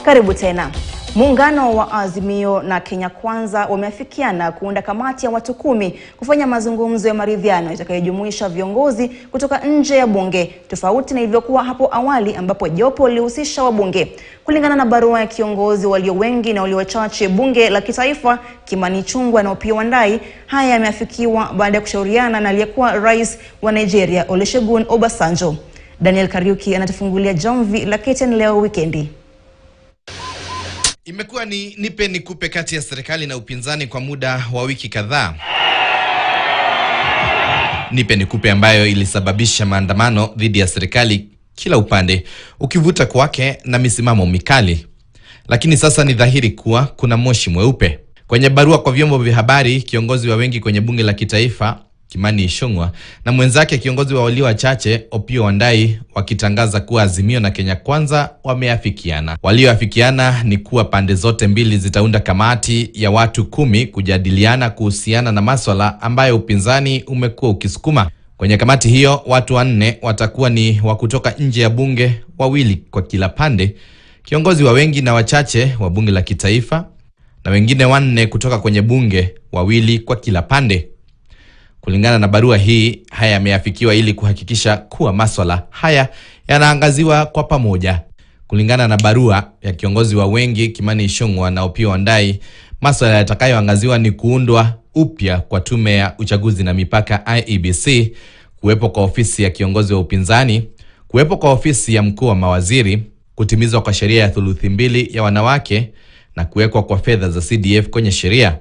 Karibu tena. Muungano wa Azimio na Kenya Kwanza wameafikiana kuunda kamati ya watu kumi kufanya mazungumzo ya maridhiano itakayojumuisha viongozi kutoka nje ya bunge, tofauti na ilivyokuwa hapo awali ambapo jopo lilihusisha wabunge. Kulingana na barua ya kiongozi walio wengi na walio wachache bunge la kitaifa Kimani Ichung'wah na Opiyo Wandayi, haya yameafikiwa baada ya kushauriana na aliyekuwa rais wa Nigeria Olusegun Obasanjo. Daniel Kariuki anatufungulia jamvi la KTN leo wikendi. Imekuwa ni nipe nikupe kati ya serikali na upinzani kwa muda wa wiki kadhaa. Nipe nikupe ambayo ilisababisha maandamano dhidi ya serikali, kila upande ukivuta kwake na misimamo mikali. Lakini sasa ni dhahiri kuwa kuna moshi mweupe. Kwenye barua kwa vyombo vya habari, kiongozi wa wengi kwenye bunge la kitaifa Kimani Ichung'wah na mwenzake kiongozi wa walio wachache Opiyo Wandayi wakitangaza kuwa Azimio na Kenya Kwanza wameafikiana. Walioafikiana ni kuwa pande zote mbili zitaunda kamati ya watu kumi kujadiliana kuhusiana na maswala ambayo upinzani umekuwa ukisukuma. Kwenye kamati hiyo watu wanne watakuwa ni wa kutoka nje ya bunge, wawili kwa kila pande, kiongozi wa wengi na wachache wa bunge la kitaifa, na wengine wanne kutoka kwenye bunge, wawili kwa kila pande. Kulingana na barua hii, haya yameafikiwa ili kuhakikisha kuwa maswala haya yanaangaziwa kwa pamoja. Kulingana na barua ya kiongozi wa wengi Kimani Ichung'wah na Opiyo Wandayi, maswala yatakayoangaziwa ni kuundwa upya kwa tume ya uchaguzi na mipaka IEBC, kuwepo kwa ofisi ya kiongozi wa upinzani, kuwepo kwa ofisi ya mkuu wa mawaziri, kutimizwa kwa sheria ya thuluthi mbili ya wanawake na kuwekwa kwa fedha za CDF kwenye sheria.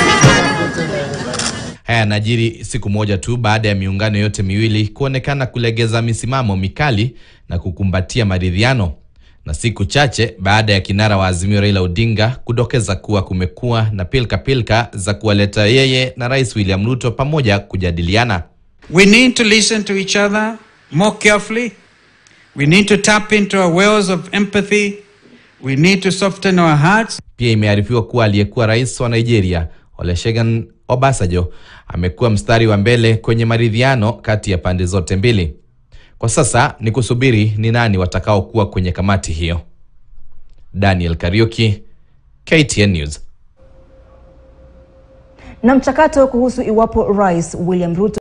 Haya yanajiri siku moja tu baada ya miungano yote miwili kuonekana kulegeza misimamo mikali na kukumbatia maridhiano, na siku chache baada ya kinara wa Azimio Raila Odinga kudokeza kuwa kumekuwa na pilka pilka za kuwaleta yeye na Rais William Ruto pamoja kujadiliana. We need to listen to each other more carefully. We need to tap into our wells of empathy. We need to soften our hearts. Pia imearifiwa kuwa aliyekuwa rais wa Nigeria Olusegun Obasanjo amekuwa mstari wa mbele kwenye maridhiano kati ya pande zote mbili. Kwa sasa ni kusubiri ni nani watakaokuwa kwenye kamati hiyo. Daniel Kariuki, KTN News. Na mchakato kuhusu iwapo Rais William Ruto